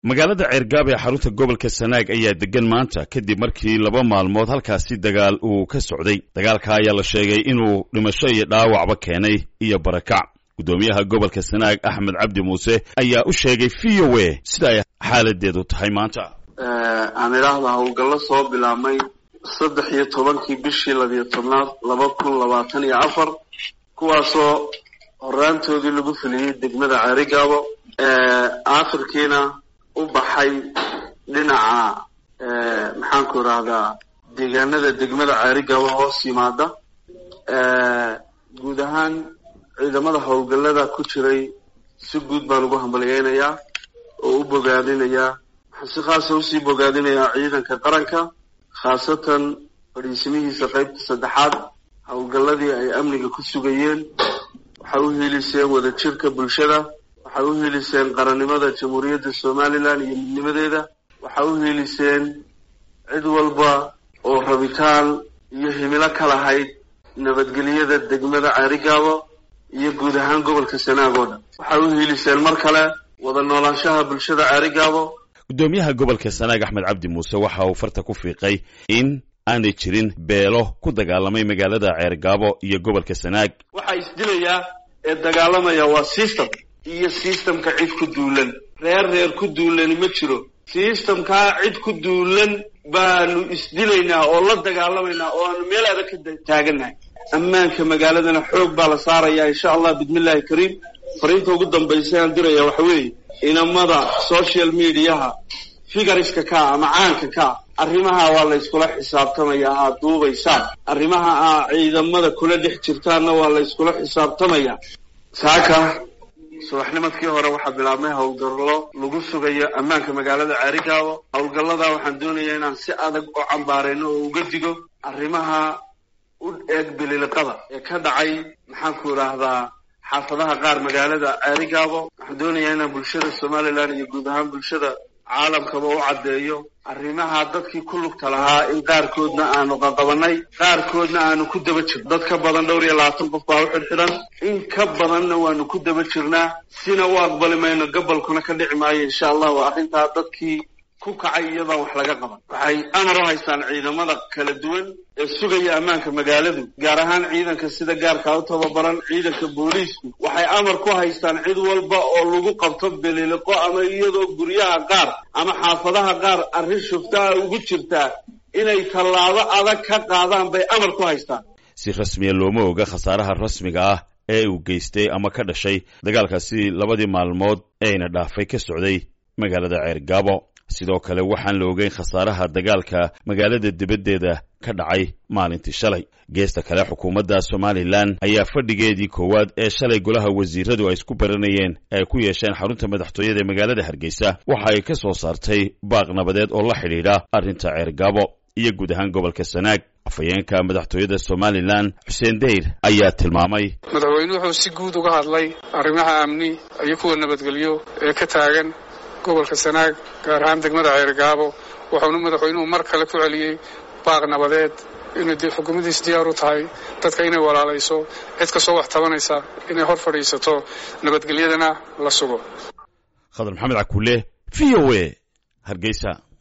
magaalada ceergaab ee xarunta gobolka sanaag ayaa degan maanta kadib markii laba maalmood halkaasi dagaal uu ka socday dagaalka ayaa la sheegay inuu dhimasho iyo dhaawacba keenay iyo barakac guddoomiyaha gobolka sanaag axmed cabdi muuse ayaa u sheegay v o a sida ay xaaladeedu tahay maanta aan idhaahda howlgallo soo bilaabmay saddex iyo tobankii bishii labiyo tobnaad laba kun labaatan iyo afar kuwaasoo horaantoodii lagu fuliyey degmada ceerigaabo akhirkiina u baxay dhinaca maxaanku idhaahdaa deegaanada degmada ceerigaabo hoos yimaada guud ahaan ciidamada howlgallada ku jiray si guud baan ugu hambalyeynayaa oo u bogaadinayaa waxaan si khaasa usii bogaadinayaa ciidanka qaranka khaasatan fadhiisimihiisa qaybta saddexaad howlgalladii ay amniga ku sugayeen waxay u hiiliseen wadajirka bulshada waxay u hiiliseen qarannimada jamhuuriyadda somalilan iyo midnimadeeda waxay u hiiliseen cid walba oo rabitaan iyo himilo ka lahayd nabadgelyada degmada ceerigaabo iyo guud ahaan gobolka sanaag oo dhan waxay u hiiliseen mar kale wada noolaanshaha bulshada ceerigaabo guddoomiyaha gobolka sanaag axmed cabdi muuse waxa uu farta ku fiiqay in aanay jirin beelo ku dagaalamay magaalada ceergaabo iyo gobolka sanaag waxaa isdilayaa ee dagaalamaya waa system iyo systemka cid ku duulan reer reer ku duulani ma jiro systemkaa cid ku duulan baanu isdilaynaa oo la dagaalamaynaa oo aanu meel adag ka taagannahay ammaanka magaaladana xoog baa la saarayaa insha allah bismillahi kariim fariinta ugu dambaysa aan diraya waxa weeye inamada social mediaha figariska kaa ama caanka kaa arrimaha waa la yskula xisaabtamayaa aad duubaysaan arrimaha aa ciidamada kula dhex jirtaanna waa la yskula xisaabtamayaa saaka subaxnimadkii hore waxaa bilaabmay howlgallo lagu sugayo ammaanka magaalada ceerigaabo howlgallada waxaan doonayaa inaan si adag u cambaarayno oo uga digo arrimaha u eeg bililiqada ee ka dhacay maxaanku idhaahdaa xaafadaha qaar magaalada ceerigaabo waxaan doonayaa inaan bulshada somalilan iyo guud ahaan bulshada caalamkaba u caddeeyo arrimaha dadkii ku lugta lahaa in qaarkoodna aanu qaqabanay qaarkoodna aanu ku daba jirno dad ka badan dhowr iyo labaatan qof baa u xidhxidhan in ka badanna waanu ku daba jirnaa sina u aqbali mayno gobolkuna ka dhici maayo insha allah waa arrintaa dadkii ku kacay iyadaan wax laga qaban waxay amar u haystaan ciidamada kala duwan ee sugaya ammaanka magaaladu gaar ahaan ciidanka sida gaarkaa u tababaran ciidanka booliisku waxay amar ku haystaan cid walba oo lagu qabto beliliqo ama iyadoo guryaha qaar ama xaafadaha qaar arrin shuftaha ugu jirtaa inay tallaabo adag ka qaadaan bay amar ku haystaan si rasmiya looma oga khasaaraha rasmiga ah ee uu geystay ama ka dhashay dagaalkaasi labadii maalmood eeyna dhaafay ka socday magaalada ceergaabo sidoo kale waxaan la ogeyn khasaaraha dagaalka magaalada dibaddeeda ka dhacay maalintii shalay geesta kale xukuumadda somalilan ayaa fadhigeedii koowaad ee shalay golaha wasiiradu ay isku baranayeen ay ku yeesheen xarunta madaxtooyada ee magaalada hargeysa waxa ay ka soo saartay baaq nabadeed oo la xidhiidha arrinta ceergaabo iyo guud ahaan gobolka sanaag afhayeenka madaxtooyada somalilan xuseen deyr ayaa tilmaamay madaxweyne wuxuu si guud uga hadlay arrimaha amni iyo kuwa nabadgelyo ee ka taagan gobolka sanaag gaar ahaan degmada ceergaabo wuxuuna madaxweynuhu mar kale ku celiyey baaq nabadeed inay dee xukuumaddiis diyaar u tahay dadka inay walaalayso cid kastoo wax tabanaysa inay hor fadhiisato nabadgelyadana la sugo khadar maxamed cakuule v o a hargeysa